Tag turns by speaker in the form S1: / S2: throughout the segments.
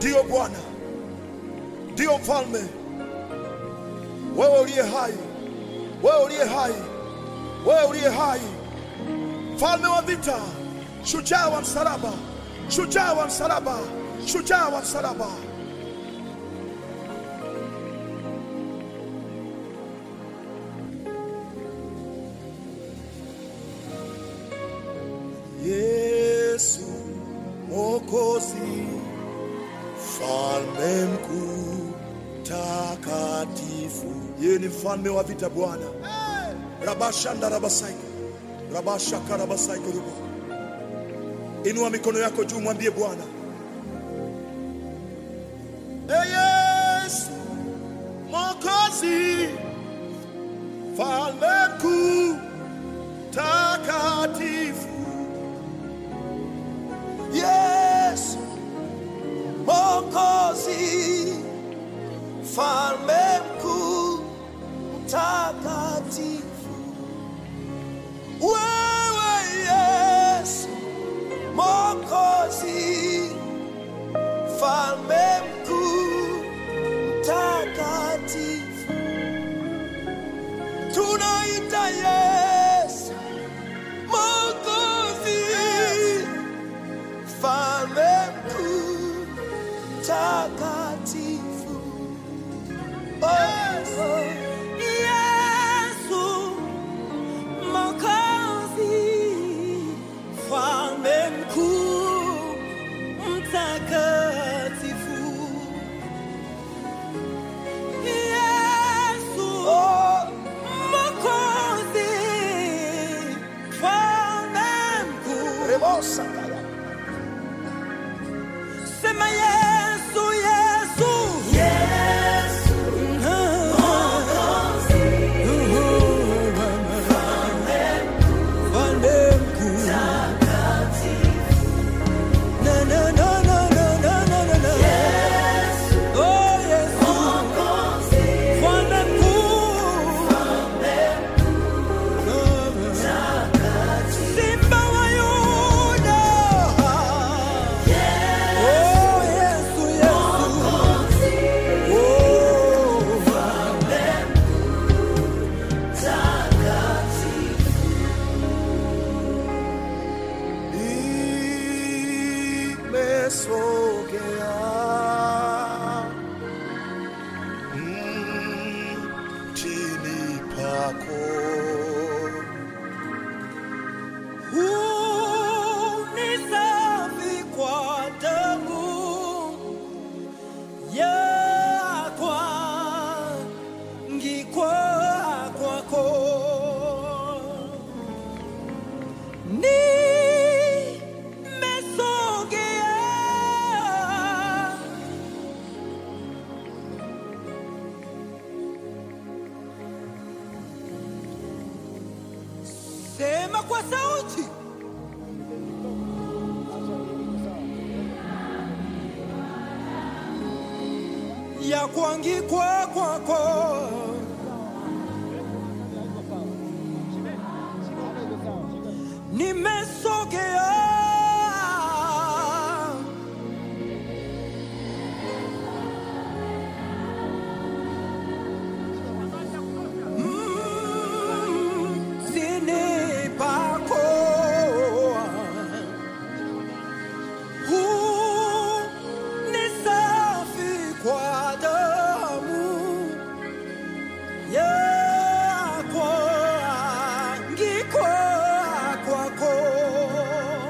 S1: Ndiyo Bwana, ndiyo mfalme, wewe uliye hai, wewe uliye hai, wewe uliye hai, mfalme wa vita, shujaa wa msalaba, shujaa wa msalaba, shujaa wa msalaba. Yesu Mwokozi, mfalme mkuu takatifu, yeye ni mfalme wa vita Bwana. rabashanda rabasaika rabashaka rabasaika rubo. Inua mikono yako juu, mwambie Bwana, Ee Yesu Mwokozi, mfalme mkuu takatifu
S2: Yesu Mwokozi, mfalme mkuu mtakatifu, wewe Yesu Mwokozi, mfalme mkuu mtakatifu, tunaita Yesu Mwokozi mfalme mkuu mtakatifu. Oh, oh.
S3: Yesu Mwokozi, mfalme mkuu mtakatifu. Yesu
S2: Oh,
S3: Mwokozi, mfalme mkuu.
S2: rebosa kaya.
S3: Sema Yesu, Yesu. Yesu. Mfalme mkuu. Na, na, na, na, na, na, na, na, na. Oh, Yesu. Mfalme mkuu. Simba wa Yuda. Oh, Yesu, Yesu. Oh.
S1: nimesogea mm, chini pako
S3: Huu ni safi kwa damu yakwa ngikwa kwako nimesogea sema kwa sauti ya kuangikwa kwako nimesogea Mm, zini pako huu ni safi kwa damu yakwa ngikwa kwako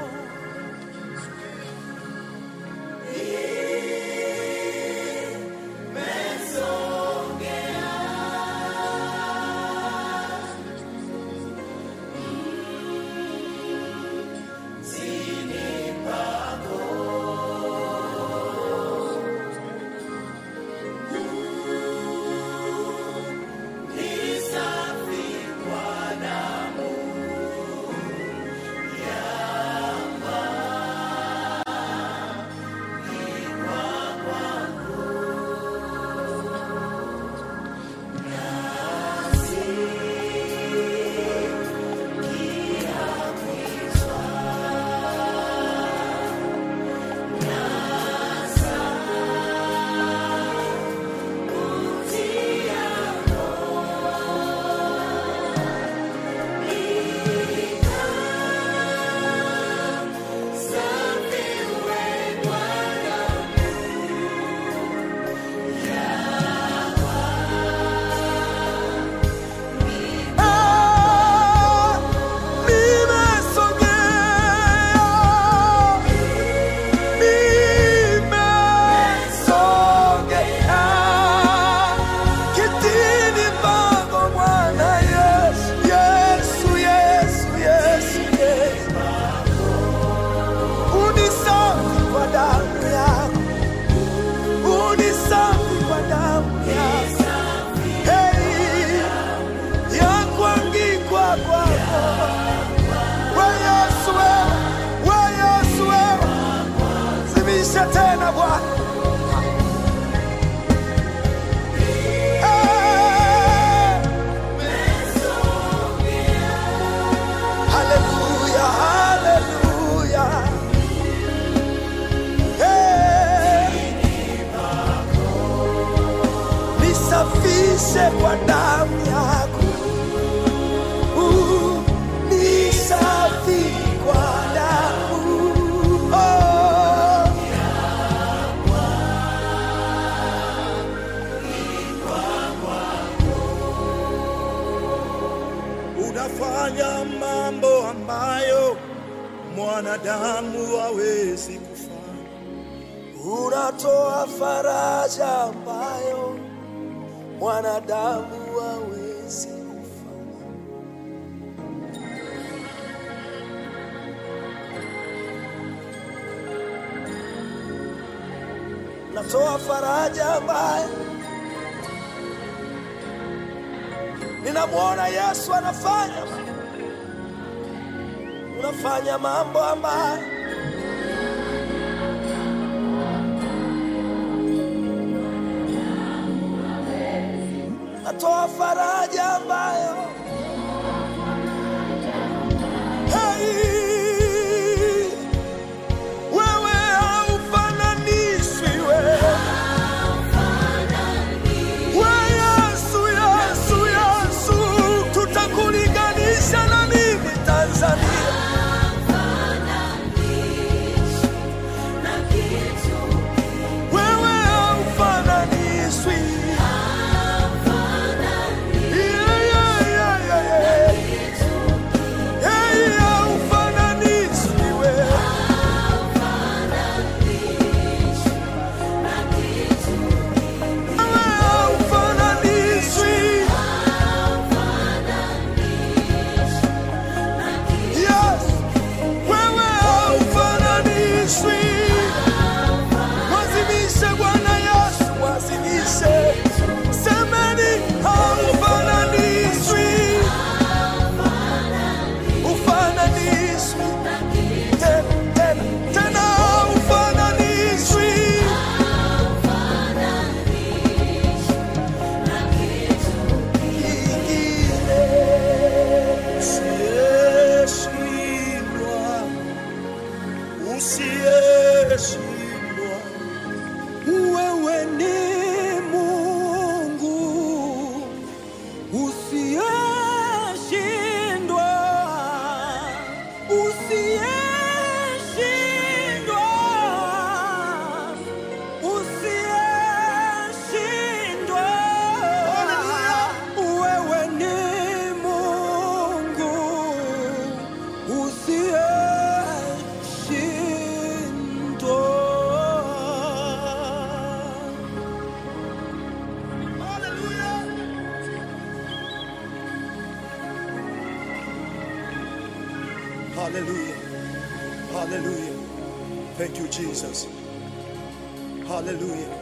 S2: Wazimishe kwa damu yako, Uh, ni safi kwa damu oh.
S1: unafanya mambo ambayo mwanadamu hawezi kufanya.
S2: Unatoa faraja ambayo mwanadamu hawezi kufanya. Natoa faraja ambayo ninamwona Yesu anafanya. Unafanya mambo ambayo natoa faraja ambayo hey, wewe haufananishwi wewe we Yesu, Yesu, Yesu, tutakulinganisha na nini Tanzania? Wewe haufananishwi. Yeah, yeah, yeah, yeah, yeah. Hey, haufananishwi wewe. Wewe haufananishwi. Yes. Wewe haufananishwi. Mwazimishe Bwana Yesu, mwazimishe. Semeni haufananishwi. Ufananishwi. Tena, tena, tena haufananishwi. Kingine.
S1: Usiyeshindwa, usiyeshindwa,
S3: Wewe ni Mungu usiyeshindwa, usiyeshindwa, usiyeshindwa. Wewe ni Mungu usiyeshindwa.
S1: Hallelujah. Hallelujah. Thank you, Jesus. Hallelujah.